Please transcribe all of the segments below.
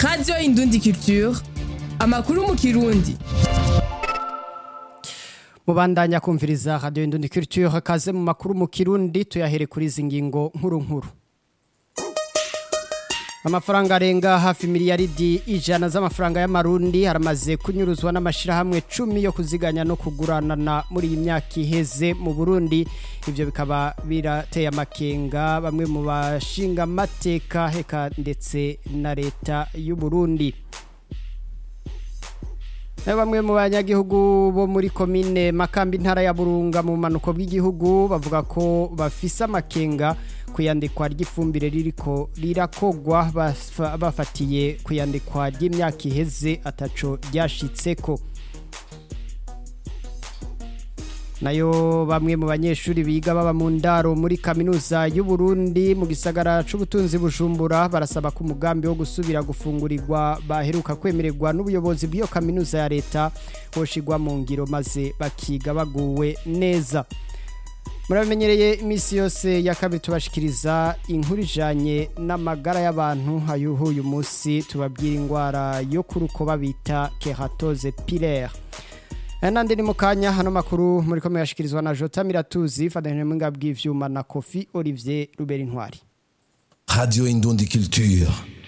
radiyo indundi culture amakuru mu kirundi mubandanya kumviriza radiyo indundi culture kaze mu makuru mu kirundi tuyahere kuri izi ngingo nkuru nkuru amafaranga arenga hafi miliyaridi ijana z'amafaranga y'amarundi haramaze kunyuruzwa n'amashyirahamwe cumi yo kuziganya no kuguranana muri iyi myaka iheze mu burundi ibyo bikaba birateye amakenga bamwe mu bashinga amateka heka ndetse na leta y'u Burundi na bamwe mu banyagihugu bo muri komine makambi intara ya burunga mu manuko bw'igihugu bavuga ko bafise amakenga kuyandikwa ry'ifumbire ririko rirakogwa bafa- bafatiye kuyandikwa ry'imyaka iheze ataco ryashitseko nayo bamwe mu banyeshuri biga baba mu ndaro muri kaminuza y'u Burundi mu gisagara c'ubutunzi bujumbura barasaba ko umugambi wo gusubira gufungurirwa baheruka kwemererwa n'ubuyobozi bw'iyo kaminuza ya leta woshigwa mu ngiro maze bakiga baguwe neza muramenyereye iminsi yose ya kabiri tubashikiriza inkuru ijanye n'amagara y'abantu ayuhu uyu munsi tubabwira indwara yo ku rukoba bita keratose pilaire nandi ni mu kanya hano makuru muri ko muyashikirizwa na jota miratuzi fatanije mu ngabwi bw'ivyuma na kofi olivier rubera intwari Radio Indundi Culture.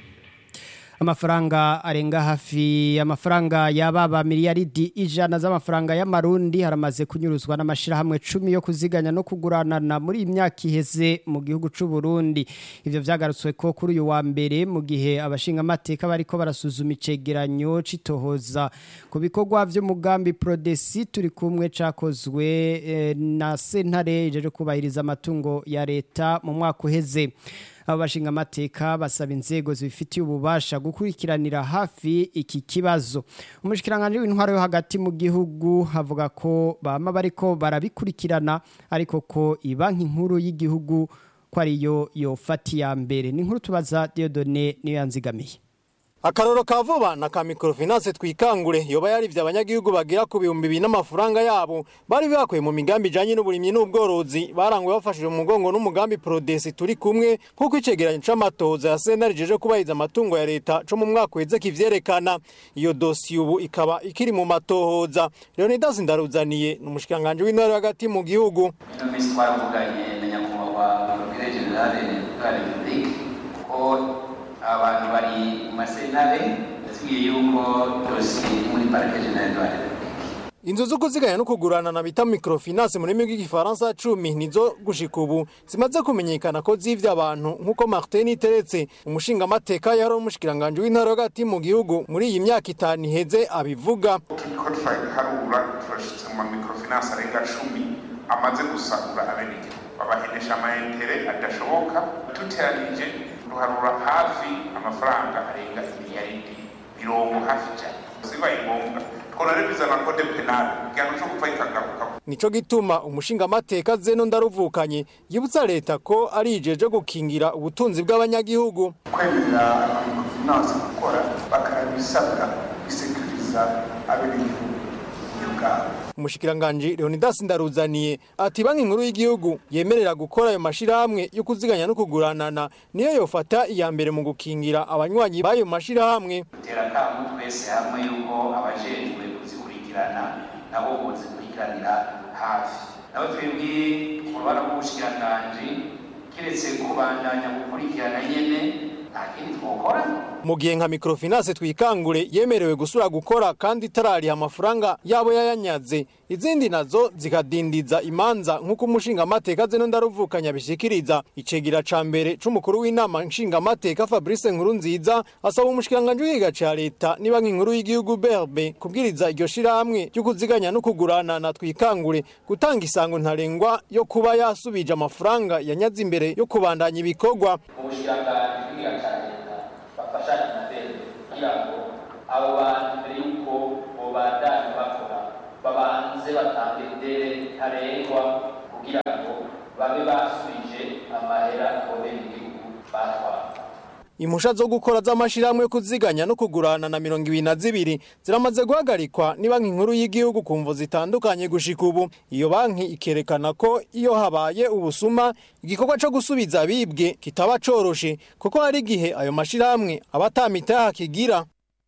amafaranga arenga hafi amafaranga yababa miliyaridi ijana z'amafaranga y'amarundi haramaze kunyuruzwa n'amashirahamwe cumi yo kuziganya no kuguranana muri iyi myaka iheze mu gihugu c'u Burundi ivyo vyagarutswe ko kuri uyu wa mbere mu gihe abashinga amateka bariko barasuzuma icegeranyo citohoza ku bikorwa vy'umugambi Prodesi turi kumwe cakozwe eh, na sentare ijeje kubahiriza amatungo ya leta mu mwaka uheze abo bashinga amateka basaba inzego zibifitiye ububasha gukurikiranira hafi iki kibazo umushikiranganje w'intwaro yo hagati mu gihugu havuga ko bama bariko barabikurikirana ariko ko ibanki nkuru y'igihugu ko ariyo yofata iya mbere ni inkuru tubaza Dieudonne niyo yanzigamiye akaroro ka vuba na ka microfinance twikangure yoba yarivye abanyagihugu bagera ku bihumbi bibiri n'amafaranga yabo bari bakuye mu migambi ijanye n'uburimyi n'ubworozi baranguwe bafashije mu mugongo n'umugambi prodesi turi kumwe nk'uko icegeranyo c'amatoza ya sentare jeje kubahiriza amatungo ya leta co mu mwaka uheze kivyerekana iyo dosiye ubu ikaba ikiri mu matohoza leonidas ndaruzaniye ni umushikiranganji w'intwaro hagati mu gihugu ino minsi twaravuganye na nyakubahwa porogire generale bwa repubulike kuko abantu bari mu masentare yatubwiye yuko dosiye iri muri parike generale de la repubulike inzu zo kuziganya no kugurana na bita microfinance mu rurimi rw'igifaransa cumi nizo gushika ubu zimaze kumenyekana ko zivye abantu nk'uko martin iteretse umushingamateka yari umushikiranganji w'intara hagati mu gihugu muri iyi myaka itanu iheze abivuga turiko turaharura turashitse mu mamikrofinance arenga cumi amaze gusahura abenegihugu babahenesha amaentere adashoboka duteranije duharura hafi amafaranga arenga imiliyaridi mirongo hafi ijana zibaye ngombwa tworarebiza na kode penale igihano co gupfa kikagaruka nico gituma umushingamateka zeno ndaruvukanye yibutsa leta ko ari ijeje gukingira ubutunzi bw'abanyagihugu kwemerera amamikrofinance gukora bakanabisabwa bisekuriza abenegihugu uburyo bwabo umushikiranganji leonidas ndaruzaniye ati banki nkuru y'igihugu yemerera gukora ayo mashirahamwe yo kuziganya no kuguranana niyo yofata iya mbere mu gukingira abanywanyi b'ayo mashirahamwe dutera akamu twese hamwe yuko abajejwe kuzikurikirana nabo bozikurikiranira hafi nabo twebwe mu ruhara rw'ubushikiranganji kiretse kubandanya gukurikirana nyene nta kindi twokora mu gihe nka microfinance twikangure yemerewe gusura gukora kandi itarariha amafaranga yabo yayanyaze izindi nazo zikadindiza imanza nk'uko umushingamateka zeno ndaruvukanya bishikiriza icegera ca mbere c'umukuru w'inama nshingamateka fabrice nkuru nziza asaba umushikiranganji w'igiga ca leta ni banki nkuru y'igihugu berbe kubwiriza iryo shirahamwe ryo kuziganya no kugurana na twikangure gutanga isango ntarengwa yo kuba yasubije amafaranga yanyaze imbere yo kubandanya ibikorwa ubushikiranganji bw'igihugu ca leta bafashanye na leta kugira ngo abo bantu mbere y'uko bobandanya bakora babanze batange idere ntarengwa kugira ngo babe basubije amahera abo benegihugu batwara impusha zo gukora z'amashirahamwe yo kuziganya no kugurana na mirongo ibiri na zibiri ziramaze guhagarikwa ni banki nkuru y'igihugu ku mvo zitandukanye gushika ubu iyo banki ikerekana ko iyo habaye ubusuma igikorwa co gusubiza abibwe kitaba coroshe kuko hari igihe ayo mashirahamwe aba atamitaha kigira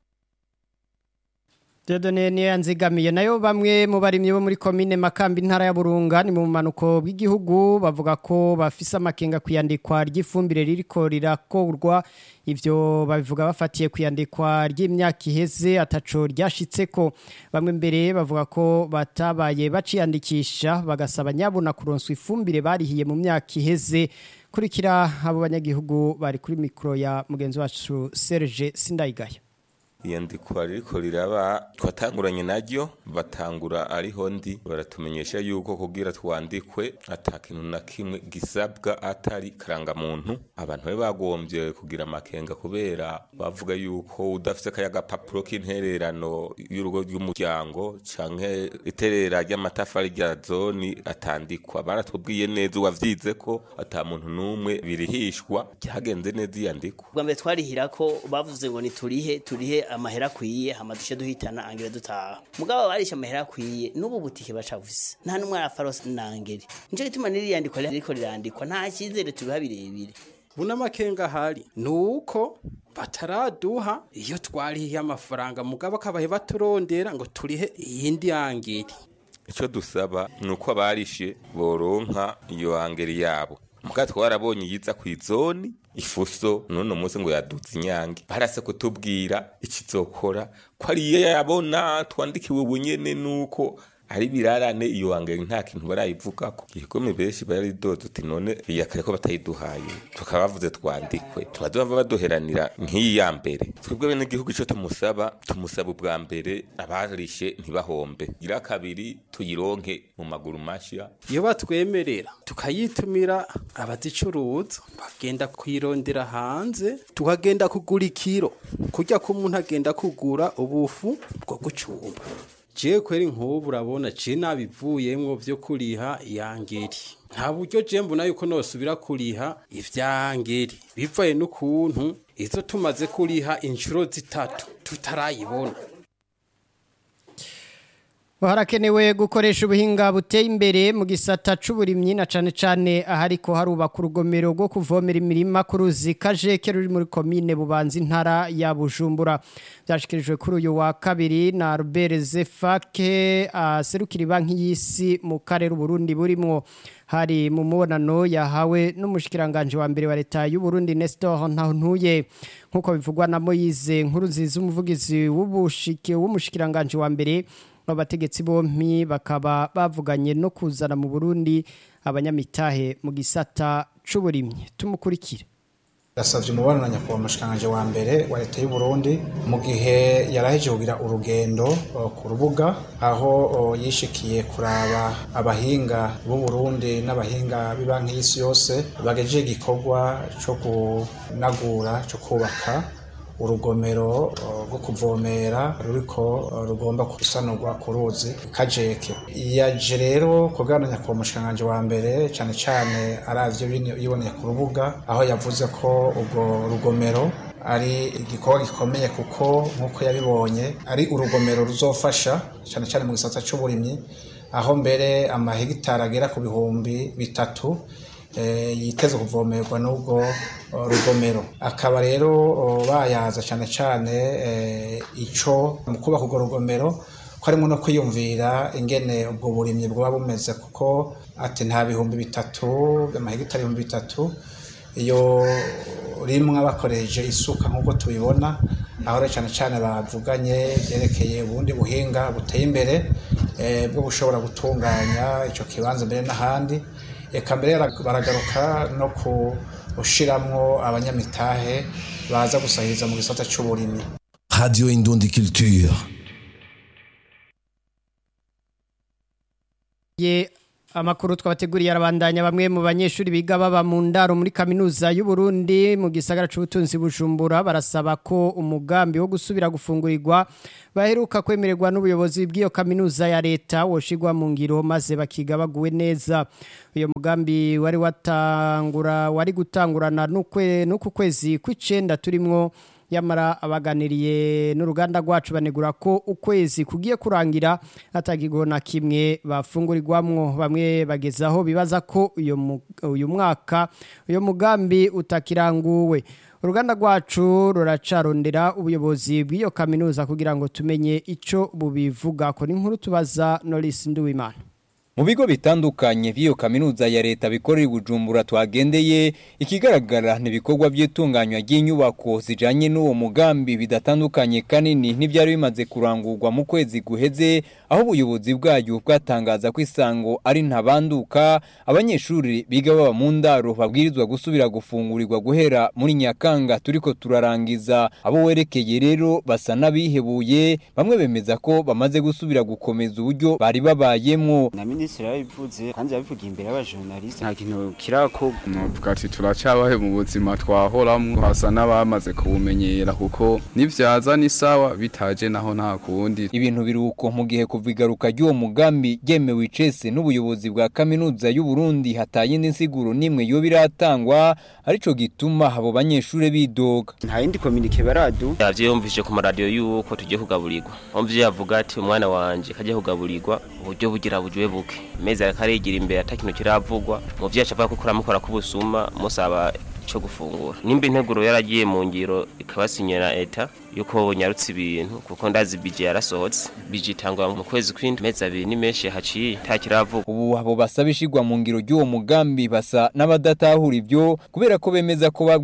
Dieudonne niyo yanzigamiye nayo bamwe mu barimyi bo muri komine Makambi ntara ya Burunga ni mu manuko bw'igihugu bavuga ko bafise amakenga kuyandikwa ry'ifumbire ririko rirakorwa ivyo babivuga bafatiye kuyandikwa ry'imyaka iheze ataco ryashitseko bamwe mbere bavuga ko batabaye baciyandikisha bagasaba nyabuna kuronswa ifumbire barihiye mu myaka iheze kurikira abo banyagihugu bari kuri mikro ya mugenzi wacu Serge Sindayigaya iyandikwa ririko riraba twatanguranye naryo batangura ariho ndi baratumenyesha yuko kugira twandikwe ata kintu na kimwe gisabwa atari karangamuntu abantu bari bagombye kugira amakenga kubera bavuga yuko udafise kaya gapapuro k'intererano y'urugo rw'umuryango canke iterera ry'amatafari rya zoni atandikwa baratubwiye neza uwavyize ko ata muntu n'umwe birihishwa ryagenze neza iyandikwa bwa mbere twarihira ko bavuze ngo niturihe turihe amahera akwiye hama duce duhitana angere dutaha mugabo barisha amahera akwiye n'ubu butike bacavuse nta n'umwe arafarose nangere nico gituma niriyandikwa riko rirandikwa nta cyizere tubiha birebire buna makenga hari nuko bataraduha iyo twarihiye amafaranga mugabo akabaye baturondera ngo turihe iyindi yangiri icyo dusaba ni uko abarishe boronka iyo hangeri yabo muka twarabonye yiza ku izoni ifuso none umunsi ngo yaduze inyange barase kutubwira ikizokora ko ari iyo yabona twandikiwe ubunyene nuko ari birarane iyo hangeri nta kintu barayivugako igikome benshi baridoze uti none iya kare ko batayiduhaye tukaba bavuze twandikwe tubaduhava baduheranira nk'iyi ya mbere twebwe bene igihugu ico tumusaba tumusaba ubwa mbere abarishe ntibahombe gira kabiri tuyironke mu maguru mashya iyo batwemerera tukayitumira abazicuruza bagenda kuyirondera hanze tukagenda kugura ikiro kurya ko umuntu agenda kugura ubufu bwo gucumba jewe kweri nk'ubu urabona je nabivuyemwo vyo kuriha iyangeri nta buryo je mbona yuko nosubira kuriha ivyangeri bivaye n'ukuntu izo tumaze kuriha inshuro zitatu tutarayibona harakenewe gukoresha ubuhinga buteye imbere mu gisata c'uburimyi na cane cane ahariko harubaka urugomero rwo kuvomera imirima ku ruzi kajeke ruri muri komine bubanza intara ya bujumbura byashikirijwe kuri uyu wa kabiri na Albert Zefake aserukira banki y'isi mu karere Burundi burimwo hari mu mubonano yahawe n'umushikiranganje wa mbere wa leta y'u Burundi Nestor Ntantuye nkuko bivugwa na Moise nkuru nziza umuvugizi w'ubushike w'umushikiranganje wa mbere abategetsi bompi bakaba bavuganye no kuzana mu Burundi abanyamitahe mu gisata c'uburimyi tumukurikire yasavye umubano na nyakubahwa umushikanganje wa mbere wa leta y'u Burundi mu gihe yaraheje kugira urugendo uh, ku rubuga aho uh, yishikiye kuraba abahinga b'u Burundi n'abahinga b'ibanki y'isi yose bagejeje igikorwa co kunagura co kubaka urugomero rwo kuvomera ruriko rugomba gusanurwa ku ruzi kajeke yaje rero kugananya ku mushikanganje wa mbere cyane cyane aravyo yiboneye ku rubuga aho yavuze ko ubwo rugomero ari igikorwa gikomeye kuko nk'uko yabibonye ari urugomero ruzofasha cyane cyane mu gisata c'uburimyi aho mbere amahegitari agera ku bihumbi bitatu yiteze kuvomerwa n'ubwo rugomero akaba rero bayaza cyane cyane icyo mu kubaka urwo rugomero ko harimo no kwiyumvira ingene ubwo burimyi bwaba bumeze kuko ati nta bihumbi bitatu amahegitari ibihumbi bitatu iyo rimwe bakoresheje isuka nk'uko tubibona aho rero cyane cyane bavuganye byerekeye ubundi buhinga buteye imbere bwo bushobora gutunganya icyo kibanza mbere n'ahandi eka mbere baragaruka no gushiramwo abanyamitahe baza gusahiriza mu gisata c'uburimyi Radio Indundi Culture. ye Amakuru twabateguriye arabandanya bamwe mu banyeshuri biga baba mu ndaro muri kaminuza y'u Burundi mu gisagara c'ubutunzi bujumbura barasaba ko umugambi wo gusubira gufungurirwa baheruka kwemererwa n'ubuyobozi bw'iyo kaminuza ya leta woshigwa mu ngiro maze bakiga baguwe neza uyo mugambi wari watangura wari gutangurana n'ukwe n'uku kwezi kw'icenda turimwo yamara abaganiriye n'uruganda rwacu banegura ko ukwezi kugiye kurangira atagigo na kimwe bafungurirwamwo bamwe bagezaho bibaza ko uyo mu- uyu mwaka uyo mugambi utakiranguwe uruganda rwacu ruracarondera ubuyobozi bw'iyo kaminuza kugira ngo tumenye ico bubivuga ko n'inkuru tubaza Norris Nduwimana Mu bigo bitandukanye by'iyo kaminuza ya leta bikorera i Bujumbura twagendeye ikigaragara n'ibikorwa by'itunganywa ry'inyubako zijanye n'uwo mugambi bidatandukanye kanini n'ibyari bimaze kurangurwa mu kwezi guheze aho ubuyobozi bwayo bwatangaza ko isango ari ntabanduka abanyeshuri biga baba mu ndaro babwirizwa gusubira gufungurirwa guhera muri Nyakanga turiko turarangiza abo werekeye rero basa n'abihebuye bamwe bemeza ko bamaze gusubira gukomeza uburyo bari babayemwo na minisitiri yabivuze kandi yabivugiye imbere y'abajournaliste nta kintu kirako novuga ati turacyabahe mu buzima twahoramwo hasa n'abamaze kubumenyera kuko nivyaza ni sawa bitaje naho nta kundi ibintu biruko mu gihe kuva igaruka ry'uwo mugambi ryemewe icese n'ubuyobozi bwa kaminuza y'u Burundi hataye indi nsiguro nimwe yo biratangwa arico gituma abo banyeshure bidoga nta yindi kominike baradu yavyiyumvise ku maradiyo yuko tugiye kugaburirwa umvye yavuga ati umwana wanje kajya kugaburirwa uburyo bugira bujwe buke mezi ariko arigira imbere ata kintu kiravugwa muvyo yaca avuga ko kuramukora k'ubusuma musaba ico gufungura nimba integuro yaragiye mu ngiro ikabasinyira eta yuko bonyarutse ibintu kuko ndazi bije yarasohotse bije itangwa mu kwezi kw'indwi mezi abiri ni menshi haciye nta kiravugwa ubu abo basaba ishigwa mu ngiro ry'uwo mugambi basa n'abadatahura ivyo kubera ko bemeza ko